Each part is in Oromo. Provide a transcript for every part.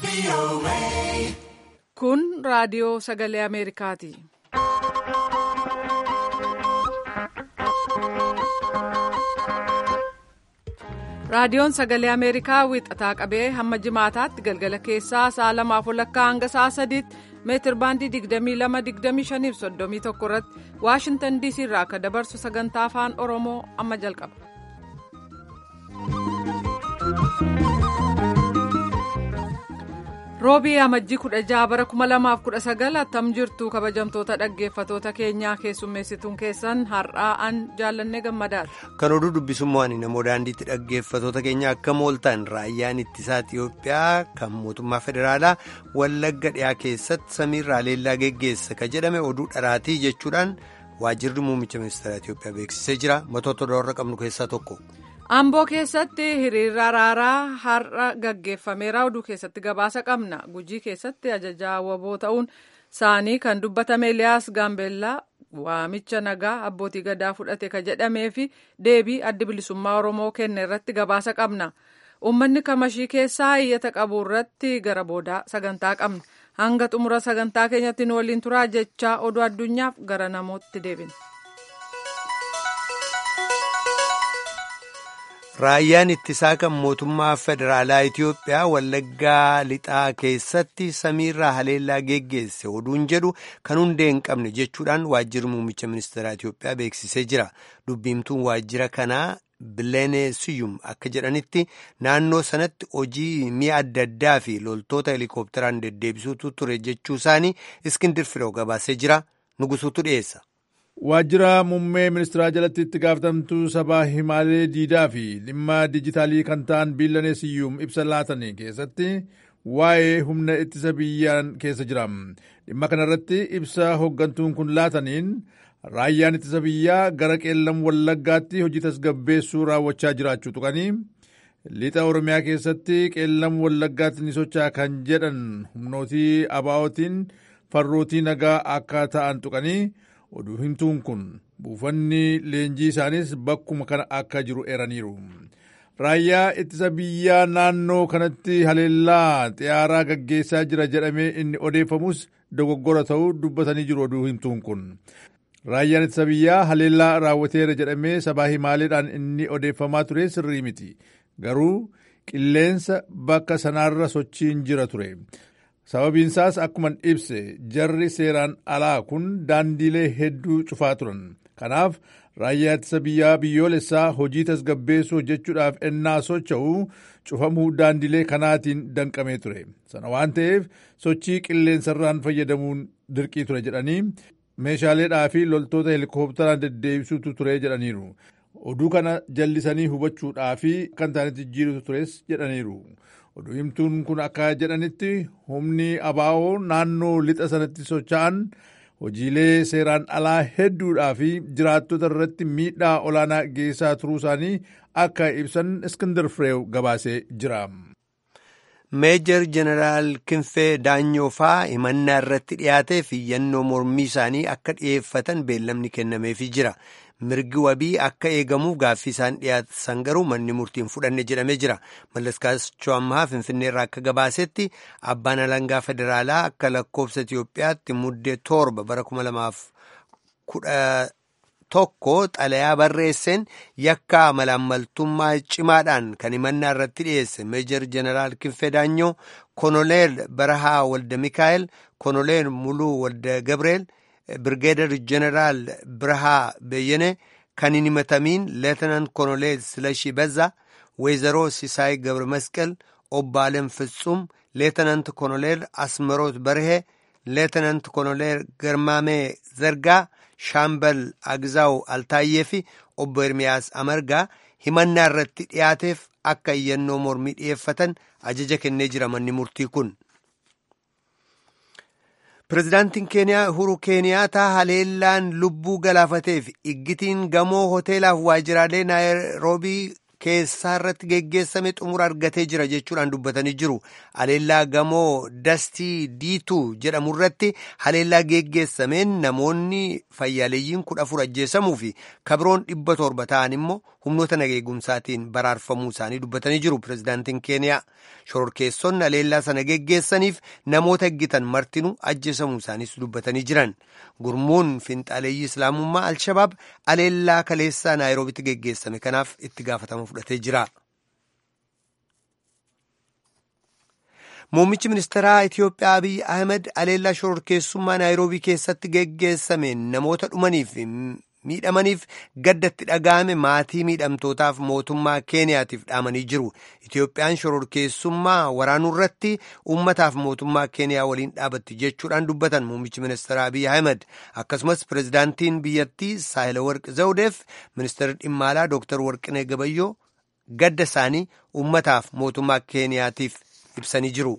Kun raadiyoo sagalee Ameerikaati. Raadiyoon sagalee Ameerikaa wixataa qabee hamma jimaataatti galgala keessaa sa'a lamaaf walakkaa hanga sa'a sadiitti meetir baandii 22-25 irratti Waashintan DC irraa akka dabarsu sagantaa afaan Oromoo amma jalqaba. Roobii amajjii 16 bara 2019 attam jirtu kabajamtoota dhaggeeffatoota keenyaa keessummeessituun keessan har'aan jaallannee gammadaadha. Kan oduu dubbisummaan namoo daandiitti dhaggeeffatoota keenya akka mooltan raayyaan ittisaa Itiyoophiyaa kan mootummaa federaalaa Wallagga dhiyaa keessatti samiirraa leellaa geggeessa ka jedhame oduu dharaatii jechuudhaan waajjirri muummicha ministeera Itiyoophiyaa beeksisee jira matoota warra qabnu keessaa tokko. Amboo keessatti hiriira araaraa har'a gaggeeffameera oduu keessatti gabaasa qabna gujii keessatti ajajaa waboo ta'uun isaanii kan dubbatame Eliyaas Gaambeellaa waamicha nagaa abbootii gadaa fudhate ka jedhamee fi deebii addi bilisummaa Oromoo kenne irratti gabaasa qabna uummanni kamashii keessaa iyyata qabu irratti gara boodaa sagantaa qabna hanga xumura sagantaa keenyatti nu waliin turaa jechaa oduu addunyaaf gara namootti deebina. Raayyaan ittisaa kan mootummaa federaalaa Itiyoophiyaa Wallaggaa lixaa keessatti samiirraa haleellaa geggeesse oduun jedhu kan hundee hin qabne jechuudhaan waajjirri muummicha ministeeraa Itiyoophiyaa beeksisee jira. Dubbiimtuun waajjira kanaa Bileene Siyum akka jedhanitti naannoo sanatti hojii mi'a adda addaa fi loltoota helikopteraan deddeebisuutu ture jechuu isaanii Iskindir Firoo gabaasee jira. Nugusuutu dhiyeessa. Waajjira muummee ministeeraa jalatti itti gaafatamtuu sabaa himaalee diidaa fi dhimma dijitaalii kan ta'an biilanee siyyuum ibsa laatan keessatti waa'ee humna ittisa biyyaan keessa jira. Dhimma kanarratti ibsa hooggantuun kun laataniin raayyaan ittisa biyyaa gara qeellam wallaggaatti hojii tasgabbeessuu raawwachaa jiraachuu tuqanii lixa oromiyaa keessatti qeellam wallaggaatti ni socho'a kan jedhan humnootii abaa'ootiin farrootii nagaa akka ta'an tuqanii. oduu himtuun kun buufanni leenjii isaanis bakkuma kana akka jiru eeraniiru. Raayyaa ittisa biyyaa naannoo kanatti haleellaa xiyyaaraa gaggeessaa jira jedhamee inni odeeffamus dogoggora ta'uu dubbatanii jiru oduu himtuun kun. Raayyaan ittisa biyyaa haleellaa raawwateera jedhamee sabaa himaaleedhaan inni odeeffamaa ture sirrii miti. Garuu qilleensa bakka sanaarra sochiin jira ture. sababiinsaas akkuman ibse jarri seeraan alaa kun daandiilee hedduu cufaa turan kanaaf raayyaa ittisa biyyaa biyyoolessaa hojii tasgabbeessuu hojjechuudhaaf ennaa socho'u cufamuu daandiilee kanaatiin danqamee ture sana waan ta'eef sochii qilleensarraan fayyadamuun dirqii ture jedhanii meeshaaleedhaa fi loltoota helikopteraan deddeebisuutu ture jedhaniiru oduu kana jallisanii hubachuudhaa fi kan ta'anitti jijjiirutu tures jedhaniiru. oduu himtuun kun akka jedhanitti humni abaa'oo naannoo lixa sanatti socho'an hojiilee seeraan alaa hedduudhaa fi jiraattota irratti miidhaa olaanaa geessaa turuu isaanii akka ibsan iskindar fireew gabaasee jira. meejor jeneraal kinfee daanyoofaa himannaa irratti dhiyaatee fi yannoo mormii isaanii akka dhiyeeffatan beellamni kennameefii jira. mirgi wabii akka eegamuuf gaaffii isaan dhiyaatan garuu manni murtiin fudhanne jedhamee jira mallaskaachoo ammaa finfinnee irraa akka gabaasetti abbaan alangaa federaalaa akka lakkoofsa itiyoophiyaatti muddee torba bara kuma lamaaf kudha tokko xalayaa barreesseen yakka malaammaltummaa cimaadhaan kan himannaa irratti dhiyeesse meejor jeneraal kinfee daanyoo konoleel barahaa walda mikaa'el konoleel muluu walda gabreel birgeedar jeneraal birhaa beeyene kan hin himatamiin leetenant koloneel silashii bazza weezaroo sisaay gabra masqal obbo alem ፍጹም leetenant koloneel asmaroot barhee leetenant koloneel garmaamee zargaa shaambal agzaaw altaayyee fi obbo ermiyaas amargaa himannaa irratti dhiyaateef akka iyyannoo mormii dhiyeeffatan ajaja kennee jira manni murtii kun. Pireezidaantiin Keeniyaa Uhuru Keeniyaataa haleellaan lubbuu galaafateef iggitiin gamoo hoteelaaf waajjiraalee Naayiroobii keessaa irratti geggeessame xumura argatee jira jechuudhaan dubbatanii jiru. Haleellaa gamoo dastii diituu jedhamu irratti haleellaa geggeessameen namoonni fayyaaleeyyiin kudha afur ajjeesamuu fi kabiroon dhibba torba ta'an immoo humnoota nageegumsaatiin baraarfamuu isaanii dubbatanii jiru. Pireezidaantiin Keeniyaa shororkeessonni haleellaa sana geggeessaniif namoota eeggitan martinuu ajjeesamuu isaaniis dubbatanii jiran. Gurmuun finxaaleeyyii Islaamummaa Alshabaab haleellaa kaleessaa Naayiroobitti geggeessame kanaaf itti gaafatama fudhatee jira. Muummichi ministeeraa Itiyoophiyaa Abiy Ahmed haleellaa shororkeessummaa Naayiroobii keessatti geggeessame namoota dhumaniif miidhamaniif gaddatti dhaga'ame maatii miidhamtootaaf mootummaa keeniyaatiif dhaamanii jiru itiyoophiyaan shororkeessummaa waraanuu irratti uummataaf mootummaa keeniyaa waliin dhaabatti jechuudhaan dubbatan muummichi ministeera abiy ahmed akkasumas pirezidaantiin biyyattii saahilawarq zawudeef ministeerri dhimma alaa dooktar warqinee gabayyoo gadda isaanii uummataaf mootummaa keeniyaatiif ibsanii jiru.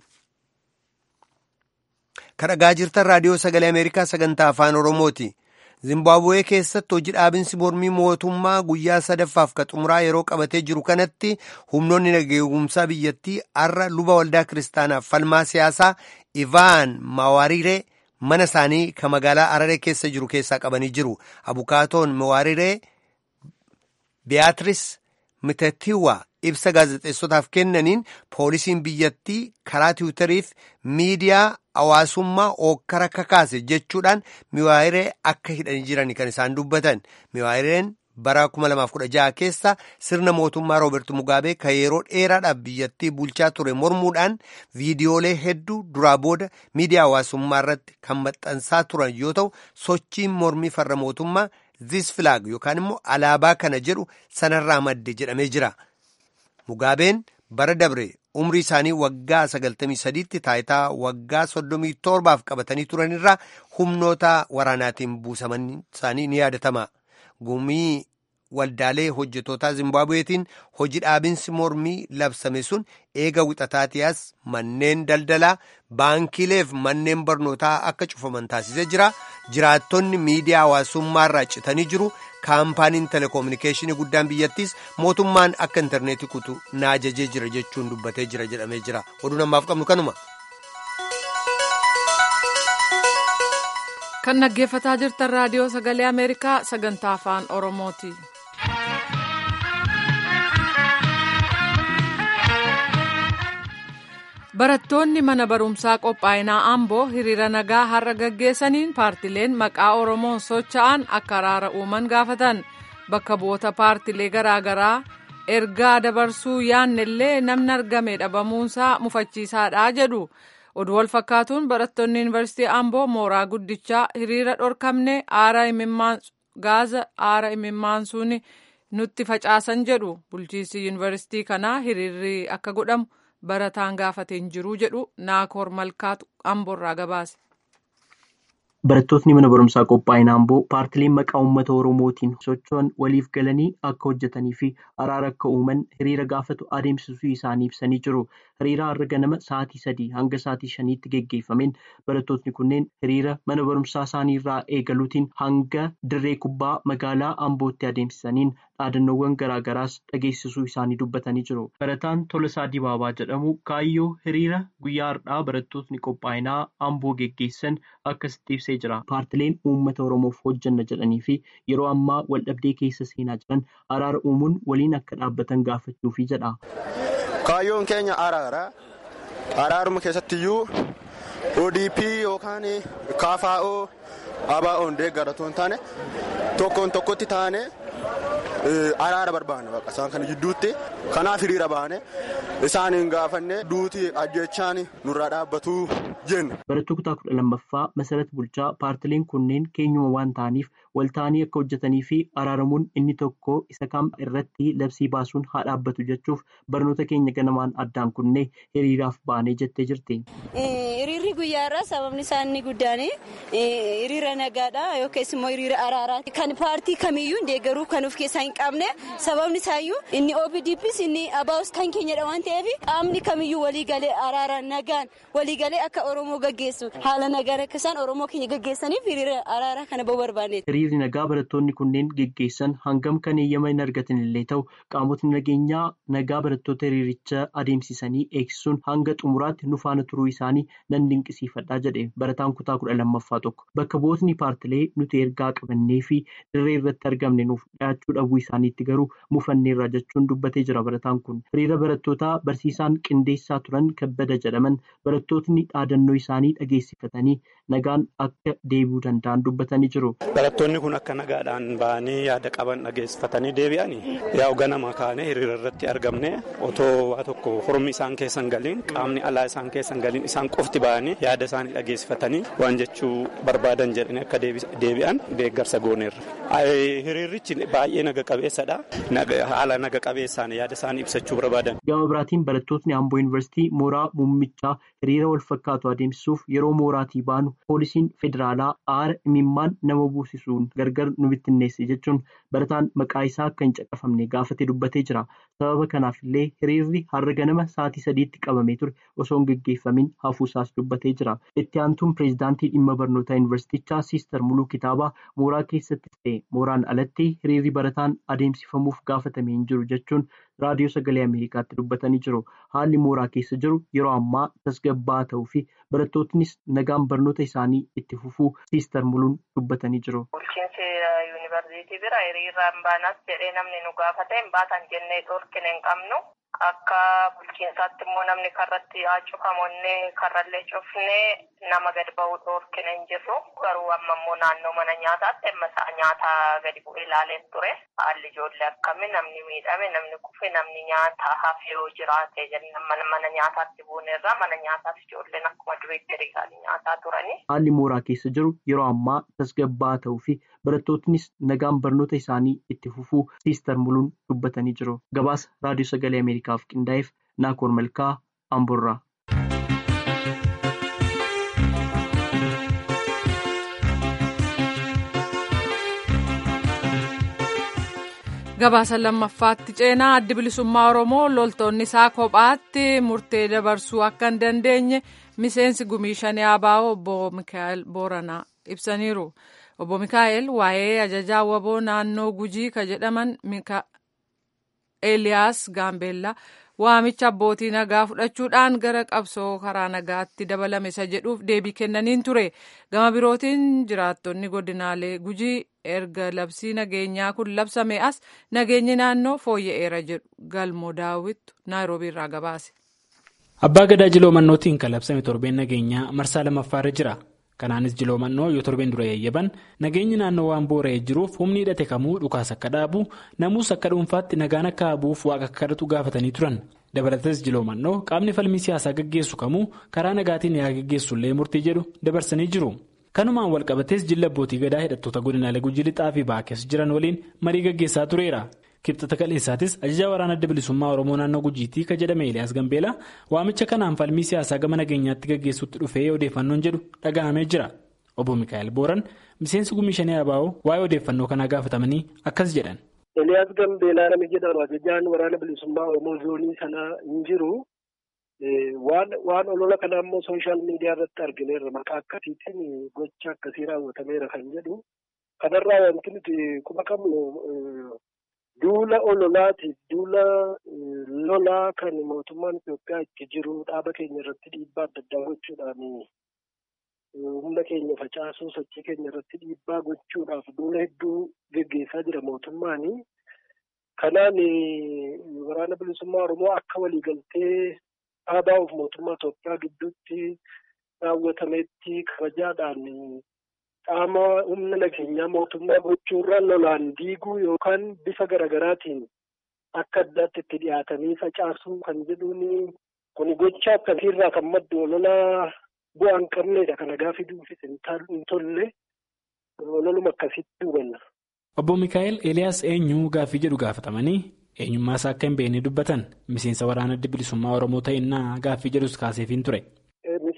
kadhagaa jirtan raadiyoo sagalee ameerikaa sagantaa afaan oromooti. Zimbaabuwee keessatti hojii dhaabinsi mormii mootummaa guyyaa sadaffaaf ka xumuraa yeroo qabatee jiru kanatti humnoonni nageegumsaa biyyattii har'a luba waldaa kiristaanaaf falmaa siyaasaa Ivaan Mawariree mana isaanii ka magaalaa Araree keessa jiru keessaa qabanii jiru. Abukaatoon Mawariree Beatrice Mitatiwa ibsa gaazexeessotaaf kennaniin poolisiin biyyattii karaa tiwutariif miidiyaa hawaasummaa ookkara kakaase jechuudhaan miwaayiree akka hidhanii jiran kan isaan dubbatan miwaayireen bara 2016 keessa sirna mootummaa rooberti mugaabee ka yeroo dheeraadhaaf biyyattii bulchaa ture mormuudhaan viidiyoolee hedduu duraa booda miidiyaa hawaasummaa irratti kan maxxansaa turan yoo ta'u sochiin mormii farra mootummaa this flag yookaan immoo alaabaa kana jedhu sanarraa madde jedhamee jira. Mugaabeen bara dabre umrii isaanii waggaa 93tti taayitaa waggaa 37 qabatanii turanirraa humnoota waraanaatiin buusaman isaanii ni yaadatama. Gumii waldaalee hojjetootaa Zimbaabuweetiin hojii dhaabinsi mormii labsame sun eega wixataatiyaas manneen daldalaa baankiileef manneen barnootaa akka cufaman taasisee jira. Jiraattonni miidiyaa hawaasummaarraa citanii jiru. kaampaaniin telekominikeeshinii guddaan biyyattiis mootummaan akka intarneetii kutu na ajajee jira jechuun dubbatee jira jedhamee jira oduu namaaf qabnu kanuma. kan dhaggeeffataa jirtan raadiyoo sagalee ameerikaa sagantaa afaan oromooti. barattoonni mana barumsaa qophaa'inaa amboo hiriira nagaa har'a gaggeessaniin paartileen maqaa oromoon socho'an akka araara uuman gaafatan bakka bu'oota paartilee garaagaraa ergaa dabarsuu yaannellee namni argame dhabamuunsaa mufachiisaadha jedhu oduu wal fakkaatuun barattoonni yuunivarsiitii amboo mooraa guddichaa hiriira dhorkamne aara gaaza aara imimmaansuun nutti facaasan jedhu bulchiinsi yuunivarsiitii kanaa hiriirri akka godhamu. barataan gaafateen jiru jedhu naakoor malkaatu amboorraa gabaase. Barattootni mana barumsaa qophaa'ina amboo paartileen maqaa uummata oromootiin socho'an waliif galanii akka hojjetanii fi araara akka uuman hiriira gaafatu adeemsisuu isaanii ibsanii jiru. Hiriira har'a ganama sa'aatii sadii hanga sa'aatii shaniitti geggeeffameen barattootni kunneen hiriira mana barumsaa isaanii irraa eegaluutiin hanga dirree kubbaa magaalaa ambootti adeemsisaniin dhaadannoowwan garaagaraas dhageessisuu isaanii dubbatanii jiru. Barataan Tolasaa Dibaabaa jedhamu kaayyoo hiriira guyyaa har'aa barattootni qophaa'inaa amboo geggeessan akkasitti ibsee jira. Paartileen uummata oromoof hojjanna jedhanii fi yeroo ammaa waldhabdee keessa seenaa jiran araara uumuun waliin akka dhaabbatan gaafachuufi jedha. Kaayyoon keenya araara. Araaruma keessattiyyuu ODP yookaan KFO ABO'n deeggaratu hin taane tokkoon tokkotti taane araara barbaanna isaan kana jidduutti kanaaf hiriira baane isaaniin gaafanne duuti ajjechaan nurraa dhaabbatu jenna. Barattuu kutaa kudha lammaffaa Masarat Bulchaa paartileen kunneen keenyuma waan ta'aniif wal ta'anii akka hojjetanii fi araaramuun inni tokko isa kam irratti labsii baasuun haa dhaabbatu jechuuf barnoota keenya ganamaan addaan kunne hiriiraaf baanee jettee jirti. Hiriirri guyyaa irraa sababni isaa inni guddaan hiriira nagaadha yookiis immoo hiriira araaraati. Kan paartii kamiyyuu deeggaruu kan of keessaa hin qabne sababni isaayyuu inni OPDPs inni ABOs kan keenyadha waan ta'eef qaamni kamiyyuu walii galee araara nagaan walii galee akka Oromoo gaggeessu haala nagaan akka isaan Oromoo keenya gaggeessaniif hiriira araara kana barbaanne. Hiriirri nagaa barattoonni kunneen geggeessan hangam kan eeyyama hin argatan illee ta'u qaamotni nageenyaa nagaa barattoota hiriiricha adeemsisanii eegsisuun hanga xumuraatti nu faana turuu isaanii nan dinqisiifadhaa jedhe barataan kutaa kudha lammaffaa tokko bakka bu'ootni paartilee nuti ergaa qabannee fi dirree irratti argamne nuuf dhiyaachuu dhabuu isaaniitti garuu mufanneerra jechuun dubbatee jira barataan kun hiriira barattootaa barsiisaan qindeessaa turan kabbada jedhaman barattootni dhaadannoo isaanii dhageessifatanii nagaan akka deebi'uu danda'an dubbatanii jiru. Barattoonni kun akka nagaadhaan ba'anii yaada qaban dhageessifatanii deebi'anii yaa'u ganama kaanee hiriira irratti argamne otoo waa tokko hormi isaan keessan galiin qaamni alaa isaan keessan galiin isaan qofti ba'anii yaada isaanii dhageessifatanii waan jechuu barbaadan jedhanii akka deebi'an deeggarsa gooneerra. Hiriirichi baay'ee naga qabeessadha. Haala naga qabeessaan yaada isaanii ibsachuu barbaadan. Gama biraatiin barattootni Amboo Yuunivarsiitii mooraa muummichaa hiriira wal fakkaatu adeemsisuuf yeroo mooraatii baanu poolisiin federaalaa aara imimmaan nama buusisuun gargar nu bittinneesse jechuun barataan maqaa isaa akka hin caqafamne gaafate dubbatee jira. Sababa kanaaf illee hiriirri har'a ganama sa'aatii sadiitti qabamee ture osoo hin gaggeeffamin hafuusaas dubbatee jira. Itti aantuun pireezidaantii dhimma barnootaa yuunivarsiitichaa Siister Muluu Kitaabaa mooraa keessattis ta'e mooraan alatti hiriirri barataan adeemsifamuuf gaafatamee hin jiru jechuun raadiyoo sagalee Ameerikaatti dubbatanii jiru. Haalli mooraa keessa jiru yeroo ammaa tasgabbaa'aa ta'uu fi barattootnis nagaan barnoota isaanii itti fufuu Siister Muluun dubbatanii jiru. Bulchiinsi yuunivarsiitii bira hiriiraan baanas jedhee namni nu gaafate hin baatan jennee dhorkine hin qabnu. Akka bulchiinsaatti immoo namni karratti haa cufamonne karrallee cufnee nama gadi ba'uu dhorkine hin jirru. Garuu amma immoo naannoo mana nyaataatti amma sa'a nyaataa gadi bu'ee ilaaleen ture. Haalli ijoollee akkamii namni miidhame namni kufe namni nyaata hafe yoo jiraate jennaan mana nyaataatti buunerra mana nyaataaf ijoolleen akkuma duriitti hiriiranii nyaataa turani. Haalli mooraa keessa jiru yeroo ammaa tasgabbaa'aa ta'uu fi barattootnis nagaan barnoota isaanii itti fufuu Siister Muluun dubbatanii jiru. Gabaasa Raadiyoo Sagalee Ameerikaaf qindaa'eef Naakoor Malkaa Amborraa. Gabaasa lammaffaatti ceenaa addi bilisummaa Oromoo loltoonni isaa kophaatti murtee dabarsuu akka hin dandeenye miseensi gumii shanii ABO obbo Mikaa'el Booranaa ibsaniiru. Obbo Mikaa'el waa'ee ajajaa waboo naannoo Gujii ka jedhaman Eeliyaas Gaambeellaa waamicha abbootii nagaa fudhachuudhaan gara qabsoo karaa nagaatti dabalame isa jedhuuf deebii kennaniin ture. Gama birootiin jiraattonni godinaalee Gujii erga labsii nageenyaa kun labsame as nageenyi naannoo fooyya'eera jedhu galmoo daawwittu naayiroobii irraa gabaase. Abbaa Gadaa Jiloomannootiin kan labsame torbeen nageenyaa marsaa lammaffaarra jira. Kanaanis Jiloomannoo yoo torbeen dura eeyyaban nageenyi naannoo waan boora'ee jiruuf humni hidhate kamuu dhukaas akka dhaabu namuus akka dhuunfaatti nagaan akka habuuf waaqa akka kadhatu gaafatanii turan. Dabalatas Jiloomannoo qaamni falmii siyaasaa gaggeessu kamuu karaa nagaatiin yaa gaggeessullee murtii jedhu dabarsanii jiru. Kanumaan walqabatees jilla abbootii gadaa hidhattoota godinaalee gujii lixaa fi baakees jiran waliin marii gaggeessaa tureera. Kibxata kaleessaatis ajajaa waraana adda bilisummaa Oromoo naannoo Gujiitii kan jedhame Eliyaas Gambeelaa waamicha kanaan falmii siyaasaa gama nageenyaatti gaggeessuutti dhufee odeeffannoon jedhu dhaga'amee jira. Obbo Mikaa'el Booran miseensi gumii shanii Abaa'oo waa'ee odeeffannoo kanaa gaafatamanii akkas jedhan. Eliyaas Gambeelaa namni jedhamu ajajaan waraana bilisummaa Oromoo zoonii sanaa hin jiru. Waan olola kanaa immoo sooshaal miidiyaa irratti argineerra maqaa akkasiitiin gocha akkasii raawwatameera kan jedhu. Kanarraa wanti nuti quba qabnu duula ololaatiif duula lolaa kan mootummaan Itoophiyaa itti jiru dhaaba keenya irratti dhiibbaa adda addaa gochuudhaan humna keenya facaasuu sochii keenya irratti dhiibbaa gochuudhaaf duula hedduu geggeessaa jira mootummaan. Kanaan waraana bilisummaa Oromoo akka waliigaltee dhaabaa'uuf mootummaa Itoophiyaa gidduutti raawwatametti kabajaadhaan qaama humna nageenyaa mootummaa gochuurra lolaan diiguu yookaan bifa garaagaraatiin akka addaatti itti dhiyaatanii facaasuu kan jedhuun kun gocha akkasiirraa kan maddu ololaa bu'aa hin qabneedha kana gaafi duufis hin tolle ololuma akkasitti hubanna. Obbo Mikaa'el Eeliyaas eenyu gaaffii jedhu gaafatamanii eenyummaa isaa akka hin beekne dubbatan miseensa waraana adda bilisummaa Oromoo ta'innaa gaaffii jedhus kaaseefiin ture. Miseensa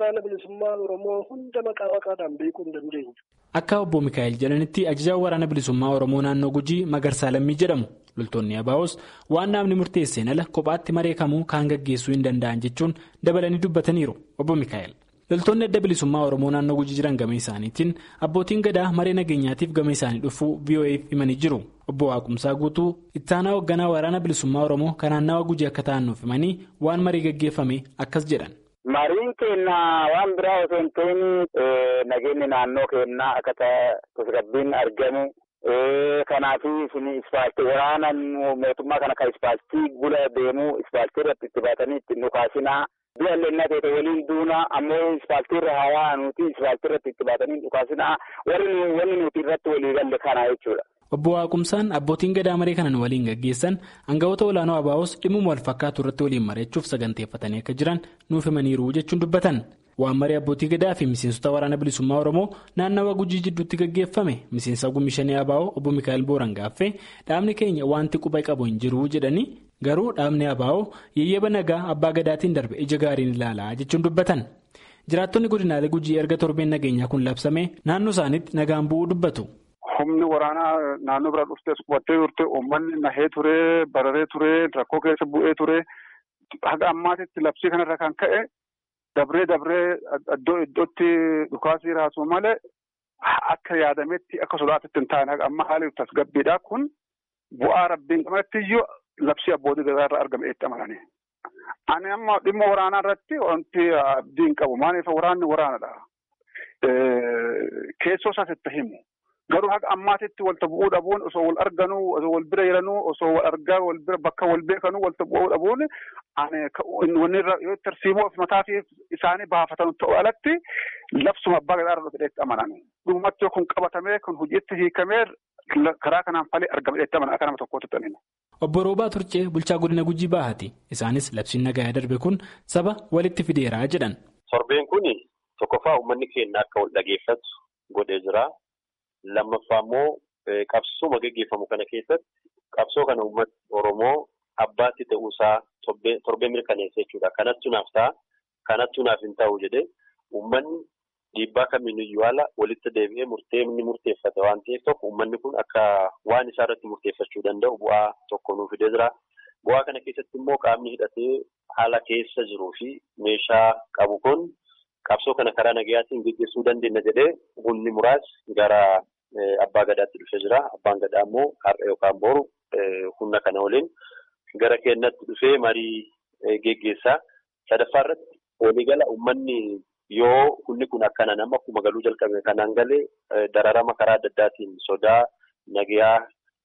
waraana bilisummaa Oromoo hunda maqaa maqaadhaan beekuu hin dandeenyu. Akka obbo Mikaa'el jedhanitti ajajaan waraana bilisummaa Oromoo naannoo Gujii Magarsaa Lammii jedhamu. Loltoonni Abaa'os waan namni murteesseen ala kophaatti maree kamuu kaan gaggeessuu hin danda'an jechuun dabalanii dubbataniiru obbo Mikaa'el. Loltoonni adda bilisummaa Oromoo naannoo Gujii jiran gama isaaniitiin abbootiin gadaa maree nageenyaatiif gama isaanii dhufuu VOA'f himanii jiru. Obbo Waaqumsaa guutuu ittaanaa hoogganaa waraana bilisummaa Oromoo kan naannawa Gujii akka ta'an nuuf himanii waan marii gaggeeffame akkas jedhan. Mariin keenya waan biraa osoo hin ta'in nageenyi naannoo keenyaa akka tasgabbiin argamu. Kanaaf isin ispaaltii waraana mootummaa kana kan ispaaltii gula deemu ispaaltii irratti itti baatanii ittiin dhukaasinaa. Biyya illeenna ta'e waliin duuna ammoo ispaaltii irra haa nuti ispaaltii irratti itti baatanii dhukaasinaa wanni nuti irratti walii galle kana jechuudha. Obbo Waaqumsaan abbootiin gadaa maree kanan waliin gaggeessan aangawoota olaanoo Abaa'os dhimma wal fakkaatu irratti waliin mari'achuuf saganteeffatanii akka jiran nuuf himaniiru jechuun dubbatan. Waan maree abbootii gadaa fi miseensota waraana bilisummaa Oromoo naannawa Gujii jidduutti gaggeeffame miseensa gumishanii Abaa'oo obbo Mikaa'el Booran gaaffee dhaabni keenya wanti quba qabu hin jiru jedhanii garuu dhaabni Abaa'oo yeyyaba nagaa abbaa gadaatiin darbe ija gaariin ilaalaa jechuun dubbatan. Jiraattonni godinaalee Gujii erga torbeen nageenyaa kun labsame naannoo isaaniitti nagaan bu'uu dubbatu. Humni waraanaa naannoo bira dhuftee qubattee turte uummanni nahee ture bararee ture rakkoo keessa bu'ee ture haga ammaatitti labsii kanarra kan ka'e. Dabree dabree iddoo iddootti dhukaasii raasuu malee akka yaadametti akka sodaatitti hin taane amma haali tasgabbiidhaa kun bu'aa rabbiin qabaatti iyyuu labsii abbootii gadaa irraa argame itti amananii. Ani amma dhimma waraanaa irratti wanti abdii hin qabu maaliif waraanni waraanadha. Keessoo isaas itti himu. Garuu haga ammaatitti walta bu'uu dhabuun osoo wal arganuu osoo wal bira jiranuu osoo wal argaa wal bira bakka wal beekanuu walta bu'uu dhabuun wanni irra yoo tarsiimoo mataa fi isaanii baafatan ta'uu alatti labsuma abbaa gadaa irra dhufeetti amanan. Dhumatti kun qabatamee kun hojiitti hiikamee karaa kanaan falee argame dhufeetti amanan akka nama tokkootti ta'aniin. Obbo Roobaa Turcee bulchaa godina Gujii Bahaati. Isaanis labsiin nagaa darbe kun saba walitti fideeraa jedhan. Torbeen kun tokkoffaa uummanni keenya akka wal dhageeffatu godhee jira. Lammaffaa immoo qabsoo gaggeeffamu kana keessatti qabsoo kana uummata Oromoo abbaatti ta'uusaa torbee mirkaneessa jechuudha. Kanattu naaf ta'a. Kanattu naaf hin ta'u jedhee uummanni dhiibbaa kamiiniyyuu haala walitti deebi'ee murtee inni murteeffate waan ta'eef tokko uummanni kun akka waan isaa irratti murteeffachuu danda'u bu'aa tokko nuuf fidee jira. Bu'aa kana keessatti immoo qaamni hidhatee haala keessa jiruu fi meeshaa qabu kun qabsoo kana karaa nagayaatiin gaggeessuu dandeenya jedhee humni muraasni gara abbaa gadaatti dhufee jira. Abbaan gadaa immoo har'a yookaan boru humna kana waliin gara keenyatti dhufee marii geggeessaa. Sadaffaa irratti waliigala uummanni yoo humni kun akkana nama akkuma galuu jalqabe kanaan galee dararama karaa adda addaatiin sodaa nagayaa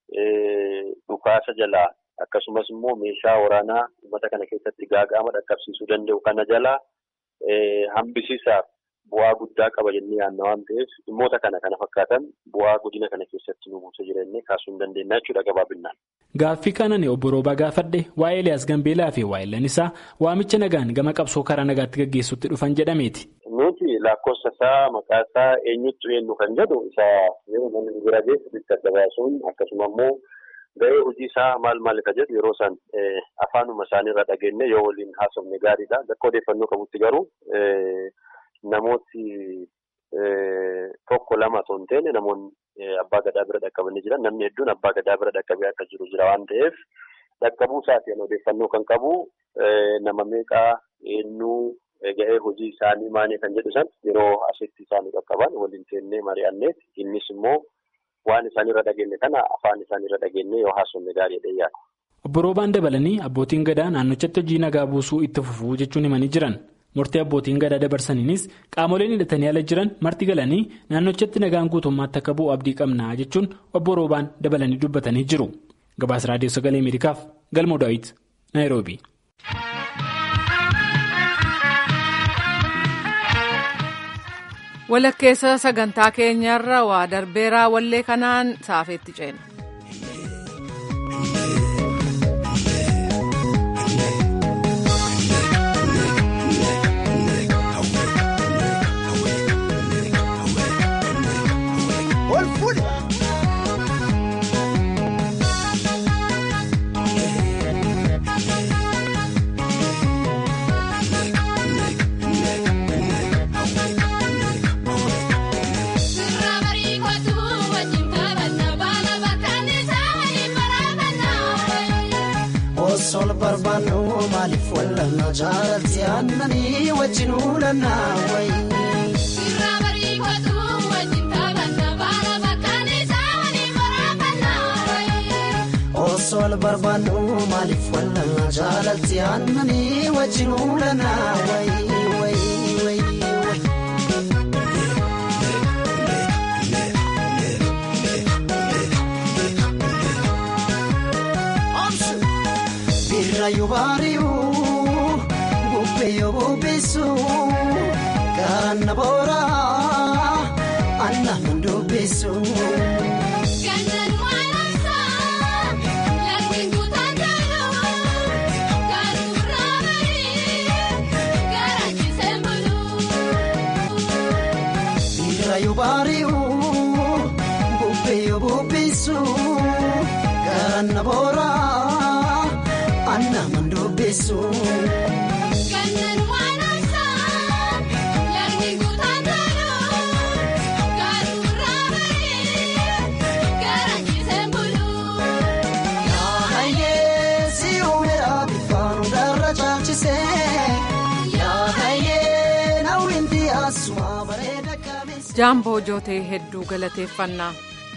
dhukaasa jalaa akkasumas immoo meeshaa waraanaa uummata kana keessatti gaaga'ama dhaqqabsiisuu danda'u kana jalaa hambisiisaaf bu'aa guddaa qaba jennee yaadna waan ta'eef dhimmoota kana kana fakkaatan bu'aa godina kana keessatti nu buusa jireenye kaasuu hin dandeenya jechuudha gabaabinaan. Gaaffii kanaan obbo Roobaa gaafadhe waa'ee Eliyaas Gambeelaa fi waa'ee isaa waamicha nagaan gama qabsoo karaa nagaatti gaggeessutti dhufan jedhameeti. Nuti lakkoofsa isaa maqaa isaa eenyutti eenyu kan jedhu isa yeroo namni bira geessu bitti adda baasuun akkasuma immoo gahee hojii isaa maal maal ka jedhu yeroo isaan afaanuma isaaniirra dhageenye yoo waliin haasofne gaariidha. Bakka odeeffannoo qabutti garuu namooti tokko lama osoo hin taane namoonni abbaa gadaa bira dhaqqabanii jiran namni hedduun abbaa gadaa bira dhaqqabee akka jiru jira waan ta'eef dhaqqabuu isaatiin odeeffannoo kan qabu nama meeqaa eenyuu ga'ee hojii isaanii maanii kan jedhu san yeroo asitti isaanii qaqqaban waliin teennee mari'anneet innis immoo waan isaanirra dhageenye kana afaan isaanirra dhageenye yoo haasofne gaariidha yaada. Obbo Roobaan dabalanii abbootiin gadaa naannochatti hojii nagaa buusuu itti fufuu jechuun himanii jiran. Murtee abbootiin gadaa dabarsaniinis qaamoleen hidhatanii ala jiran marti galanii naannochatti nagaan guutummaatti akka bu'u abdii qabnaa jechuun obbo Roobaan dabalanii dubbatanii jiru. Gabaasa Raadiyoo Sagalee Ameerikaaf Galmoo Daawit Naayiroobi. Walakkeessa sagantaa keenyarra waa darbeeraa wallee kanaan saafeetti ceena. maaliif wallanna jaalatti aannanii wajjin uulannaa wayi. Osoo wal barbaannu maaliif wallanna jaalatti aannanii wajjin uulannaa wayi wayi wayi. Birraayuu baari'uu bubbee bubbisu garaan na booraa anna hundubbisu. Birraayuu baari'uu bubbee bubbisu garaan na booraa. Anna mandubbisu. Kanneen waan ibsaa yaadni guutaan ta'uu garuu raabee garaachisee buluu. Yaahayee si uumeera bifaan darra caalchisee yaahayee nawwinti asuma bareeda kabeessa. Jaamboo jootee hedduu galateeffannaa.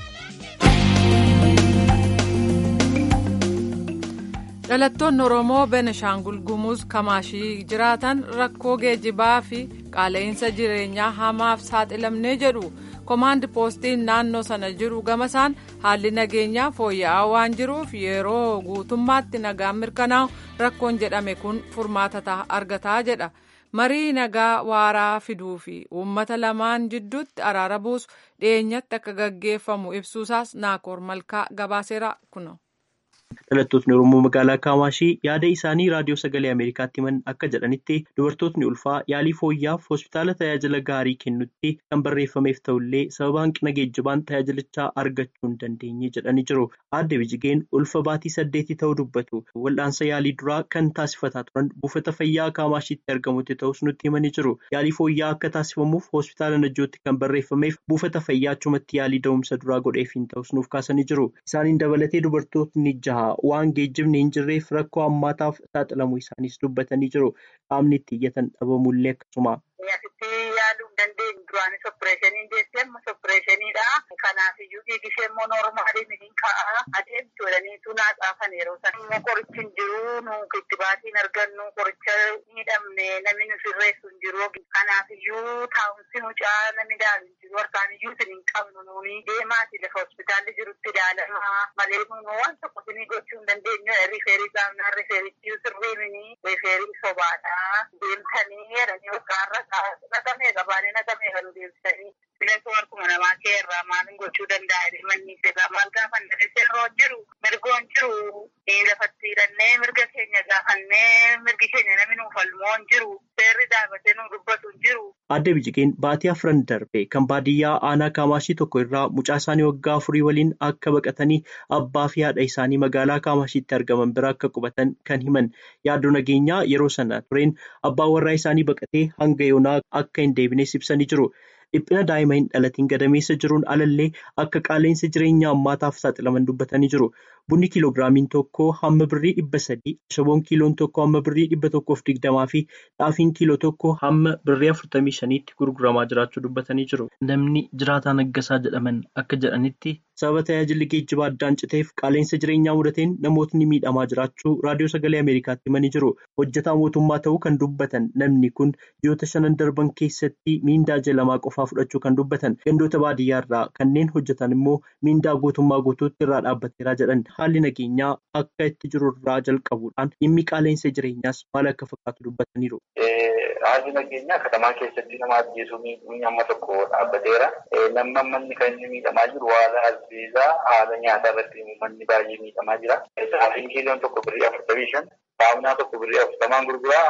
dhalattoonni oromoo benishaangul gumuz kamaashii jiraatan rakkoo geejjibaa fi qaala'insa jireenyaa hamaaf saaxilamnee jedhu komaandi poostiin naannoo sana jiru gamasaan haalli nageenyaa fooyya'aa waan jiruuf yeroo guutummaatti nagaan mirkanaa'u rakkoon jedhame kun furmaata argataa jedha marii nagaa waaraa fiduu fi uummata lamaan jidduutti araara buusu dhiyeenyatti akka gaggeeffamu ibsuusaas naakoor malkaa gabaaseera kuno. Dhalattootni Oromoo magaalaa Kaamaashii yaada isaanii raadiyoo sagalee Ameerikaatti himan akka jedhanitti dubartootni ulfaa yaalii fooyyaaf hospitaala tajaajila gaarii kennutti kan barreeffameef ta'ullee sababa hanqina geejjibaan tajaajilichaa argachuu hin dandeenye jedhanii jiru. Aadde Bijigeen ulfa baatii saddeetii ta'uu dubbatu. Wal'aansa yaalii duraa kan taasifataa turan buufata fayyaa Kaamashiitti argamutti ta'us nutti himanii jiru. Yaalii fooyyaa akka taasifamuuf hospitaala Najjootti kan barreeffameef buufata fayyaa achumatti yaalii da'umsa duraa godheefiin ta'us nuuf kaasanii jiru. Isaaniin dabalatee dubartootni jaha. waan geejjibni hin jirreef rakkoo hammaataaf saaxilamuu isaanis dubbatanii jiru. Qaamni itti iyyatan dhabamullee akkasuma. Asitti yaaluu hin dandeenyu duraanis oppireeshinii deessee ammas oppireeshiniidha. Kanaafuu dhiigishee immoo noormaalii miidhiin ka'a adeemtu jedhaniitu naa xaafan yeroo sana immoo qorichi hin jiru nu kittibaatiin argannu qoricha miidhamne namni nu sirreessu hin jiru. Kanaafiyyuu taa'umsi mucaa namni daalu hin jiru harkaaniyyuu isin hin qabnu nuuni deemaati lafa hospitaalli jirutti ilaalamaa malee nu waan tokko isinii gochuu hin dandeenyu rifeerii qaamnaa rifeerichi sirriimini rifeerii sobaadha deemtanii jedhanii waggaarra naqamee qabaanii naqamee kan deemsanii bineensuma harkuma namaa kee irraa maalin gochuu danda'a manni isaa maal gaafanne seerroo jiru mirgoon jiru lafatti hidhannee mirga keenya gaafannee mirgi keenya namni nuuf falmoo hin jiru seerri dhaabatee nu dubbatu hin jiru. Aadde Bijigeen baatii afran darbe kan baadiyyaa aanaa Kaamaashii tokko irraa mucaa isaanii waggaa afurii waliin akka baqatanii abbaa fi haadha isaanii magaalaa Kaamashiitti argaman bira akka qubatan kan himan yaaddoo nageenyaa yeroo sana tureen abbaan warraa isaanii baqatee hanga yoonaa akka hin deebines ibsanii jiru. Dhiphina daa'ima hin dhalatiin gadameessa jiruun alallee akka qaala'insa jireenyaa ammaataaf saaxilaman dubbatanii jiru. Bunni kiiloogiraamiin tokko hamma birrii dhibba sadii, ashaboon kiiloon tokko hamma birrii dhibba tokkoof digdamaa fi xaafiin kiiloo tokko hamma birrii afurtamii shaniitti gurguramaa jiraachuu dubbatanii jiru. Namni jiraataa naggasaa jedhaman akka jedhanitti sababa tajaajilli geejjibaa addaan citeef qaala'insa jireenyaa mudateen namootni miidhamaa jiraachuu raadiyoo sagalee Ameerikaatti himanii jiru. Hojjetaa mootummaa ta'uu kan dubbatan namni kun ji'oota shanan darban keessatti miindaa jalamaa qofaa fudhachuu kan dubbatan gandoota baadiyyaa irraa kanneen hojjetan immoo miindaa guutummaa guutuutti irraa dhaabbateera jedhan haalli nageenyaa akka itti jiru irraa jalqabuudhaan dhimmi qaala'insa jireenyaas maal akka fakkaatu dubbataniiru. Haalli nageenyaa katamaa keessatti nama ajjeesuu miidhuun amma tokko dhaabbateera. Namni manni kan inni miidhamaa jiru haala albeezaa haala nyaataa irratti manni baay'ee miidhamaa jira. Xaafiin kiiloon tokko birrii afurtamii shan, saamunaa tokko birrii afurtamaan gurguraa,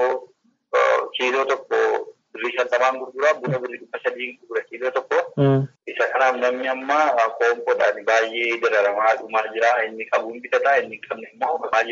ashaboo kiiloo tokko birrii shantamaan gurguraa, buna birrii dhibba sadii gurgura kiiloo tokko. Isa kanaaf namni amma koompoodhaan baay'ee dararamaa dhumaa jira. Inni qabuun bitataa, inni hin qabne immoo dhumaa jira.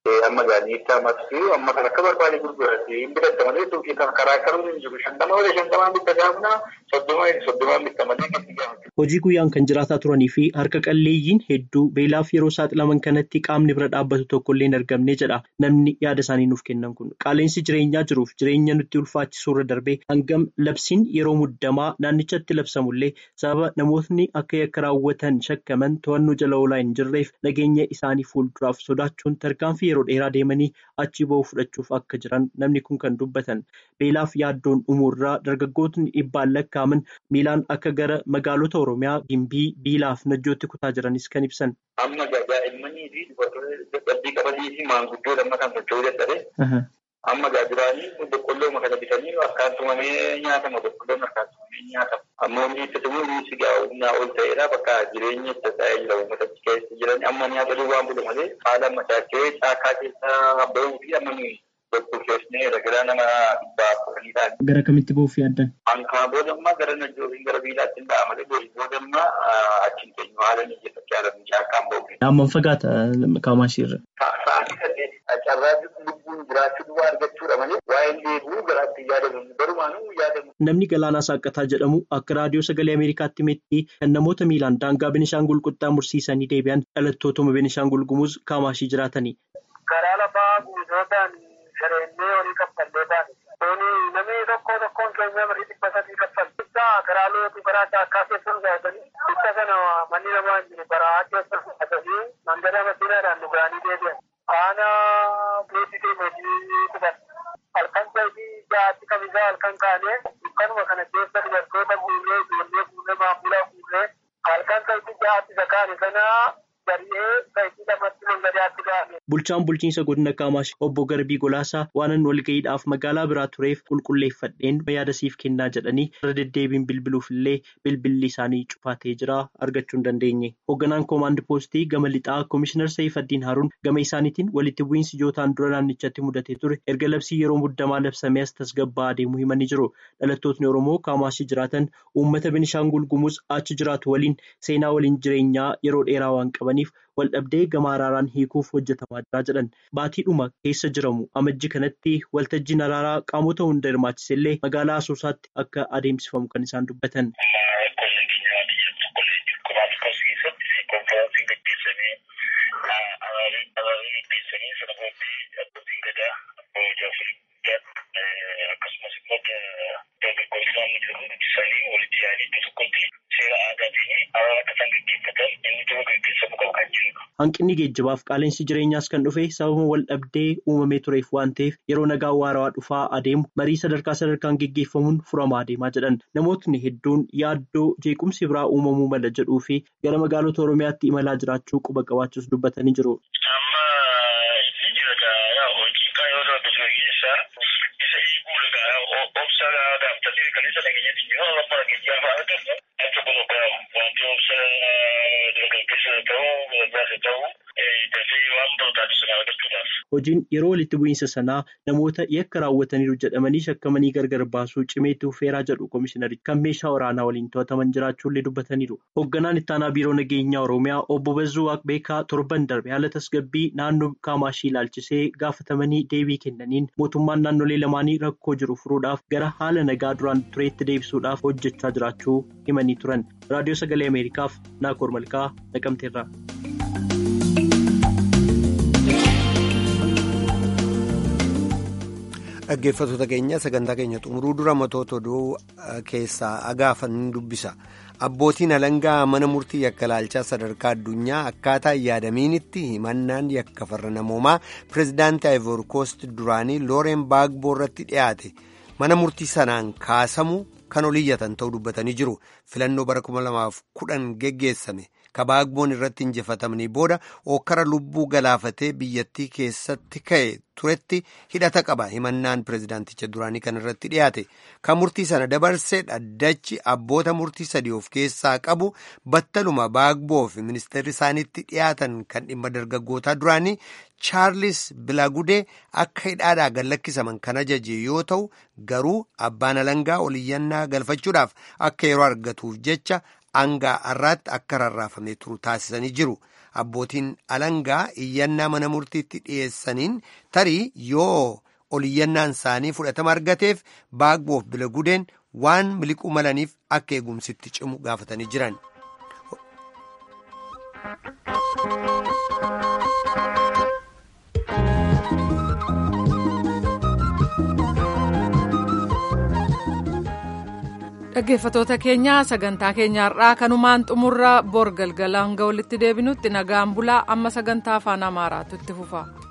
amma gaaniitti ammas amma kan akka barbaade gurgurate hin bitatta malee suuqii kan karaa karuun hin jiru shantama malee shantamaan bitta gaafna soddoma soddomaan bitta malee gadi gaafatu. Hojii guyyaan kan jiraataa turanii fi harka qalleeyyiin hedduu beelaaf yeroo saaxilaman kanatti qaamni bira dhaabbatu tokko illee hin argamne jedha namni yaada isaanii nuuf kennan kun qaaleensi jireenyaa jiruuf jireenya nutti ulfaachisuu irra darbee hangam labsiin yeroo muddamaa naannichatti labsamullee sababa namootni akka yakka raawwatan shakkaman to'annoo jala oolaa hin jirreef nageenya isaanii fuulduraaf sodaachuun tarkaanfii yeroo dheeraa deemanii achi ba'uu fudhachuuf akka jiran namni kun kan dubbatan beelaaf yaaddoon umuurraa dargaggootni dhibbaan lakkaaman miilaan akka gara magaalota oromiyaa gimbii biilaaf najjootti kutaa jiranis kan ibsan. Amma daa'immanii fi dubartoota dadhabbii qabanii fi maanguddoo lamma kan socho'uu dadhabe. Amma gaajiraanii boqqolloo kana bitanii akkaan tumamee nyaatama boqqolloon akkaan tumamee nyaatama. Amma humni itti tumuu inni gaa humnaa ol ta'eedha bakka jireenya itti ta'ee jira uummata keessa jiran amma nyaata duwwaan bulu malee haala machaachee caakaa keessa bahuu fi amma nuyi tokkocheesnee ragadaa nama dhibbaa kudhanii ta'an. Gara kamitti bahuuf yaaddan? Hankaa boodammaa gara najjoofiin gara biilaatti hin dha'a malee boodammaa achiin teenyu haala ni jechatti haala ni caakkaan bahu. Amman fagaata kaamaashii irra. Sa'aatii saddeet carraa lubbuun jiraachuu duwwaa argachuudha malee waa'een deebi'uu garaatti yaadamu barumaanuu yaadamu. Namni Galaanaa Saaqataa jedhamu akka raadiyoo sagalee Ameerikaatti himetti kan namoota miilaan daangaa Benishaangul qaxxaamursiisanii deebi'an dhalattootuma Benishaangul Gumuz kaamaashii jiraatani. Karaa lafaa guutuudhaan shareennee horii kaffallee baane. Kuni namni tokko tokkoon keenya marii dhibba sadii kaffallu. Ibsa karaa lootu karaa caakkaa keessa dhugaatanii ibsa kana manni namaa hin jiru karaa keessa dhugaatanii mandara masiinaadhaan dhugaanii deebi'an. Faana beeksisee hojii qubatan. Halkan sa'itii ja'aatti kamisaa halkan kaanee dukkanuma kana keessa dubartoota guurree ijoollee guurree maamulaa guurree halkan sa'itii ja'aatti isa kaane sanaa gari'ee sa'itii lamatti mangadaatti gaafne. Bulchaan bulchiinsa godina Kaamaash obbo Garbii Golaasaa waanan walga'iidhaaf magaalaa biraa tureef qulqulleeffadheen yaada siif kennaa jedhanii irra deddeebiin bilbiluuf illee bilbilli isaanii cufaatee jira argachuu hin dandeenye. Hoogganaan koomaandi poostii gama lixaa Komishinar Saifaddiin Haruun gama isaaniitiin walitti bu'iinsi ijootaan dura naannichatti mudatee ture erga labsii yeroo muddamaa labsamee as tasgabba'aa deemuu himanii jiru. Dhalattootni Oromoo Kaamaashii jiraatan uummata Benishaangul Gumuz achi jiraatu waliin seenaa waliin jireenyaa yeroo dheeraa waan qabaniif waldhabdee gama araaraan hiikuuf hojjetamaa jira jedhan baatiidhuma keessa jiramu amajji kanatti waltajjiin araaraa qaamota hunda hirmaachise illee magaalaa asoosaatti akka adeemsifamu kan isaan dubbatan. Hanqinni geejjibaaf qaaleensi jireenyaas kan dhufe sababa wal dhabdee uumamee tureef waan ta'eef yeroo nagaa waarawaa dhufaa adeemu marii sadarkaa sadarkaan geggeeffamuun furamaa adeemaa jedhan namootni hedduun yaaddoo jeequmsi biraa uumamuu mala jedhuu fi gara magaalota oromiyaatti imalaa jiraachuu quba qabaachuus dubbatanii jiru. Hojiin yeroo walitti bu'iinsa sanaa namoota yakka raawwataniiru jedhamanii shakkamanii gargar baasuu cimeetti fufeeraa jedhu komishinari kan meeshaa waraanaa waliin to'ataman jiraachuullee dubbataniiru. Hoogganaan ittaanaa biiroo nageenyaa Oromiyaa obbo Bazzuu Waaqbeekaa torban darbe haala tasgabbii naannoo Kaamaashii ilaalchisee gaafatamanii deebii kennaniin mootummaan naannolee lamaanii rakkoo jiru furuudhaaf gara haala nagaa duraan tureetti deebisuudhaaf hojjechaa jiraachuu himanii turan. Raadiyoo Sagalee Ameerikaaf Naakoor Malkaa Naqamteerraa. Dhaggeeffattoota keenya sagantaa keenya xumuruu dura matoota oduu keessaa agaafannu dubbisa. Abbootiin alangaa mana murtii yakka ilaalchaa sadarkaa addunyaa akkaataa yaadamiinitti himannaan yakka farra namoomaa pireezidaantii Ivory Coast duraanii Looreen Baagboo irratti dhiyaate mana murtii sanaan kaasamu kan oliyyatan ta'uu dubbatanii jiru. Filannoo bara 2010 geggeessame. kabaagboon irratti injifatamanii booda okkara lubbuu galaafatee biyyattii keessatti ka'e turetti hidhata qaba himannaan pireezidaanticha duraanii kan irratti dhiyaate kan murtii sana dabarsee dhaddachi abboota murtii sadii of keessaa qabu battaluma baagboo fi ministeerri isaaniitti dhiyaatan kan dhimma dargaggootaa duraanii chaarlis bilagudee akka hidhaadhaa gad lakkisaman kan ajaje yoo ta'u garuu abbaan alangaa oliyyannaa galfachuudhaaf akka yeroo argatuuf jecha. Hangaa har'aatti akka rarraafamee turu taasisanii jiru. abbootiin alangaa iyyannaa mana murtiitti dhiyeessaniin tarii yoo ol iyyannaan isaanii fudhatama argateef baagboof bila gudeen waan miliquu malaniif akka eegumsitti cimu gaafatanii jiran. dhaggeeffatoota keenya sagantaa keenyaarraa kanumaan xumurra bor galgalaan hanga walitti deebinutti nagaan bulaa amma sagantaa afaan amaaraatu itti fufa.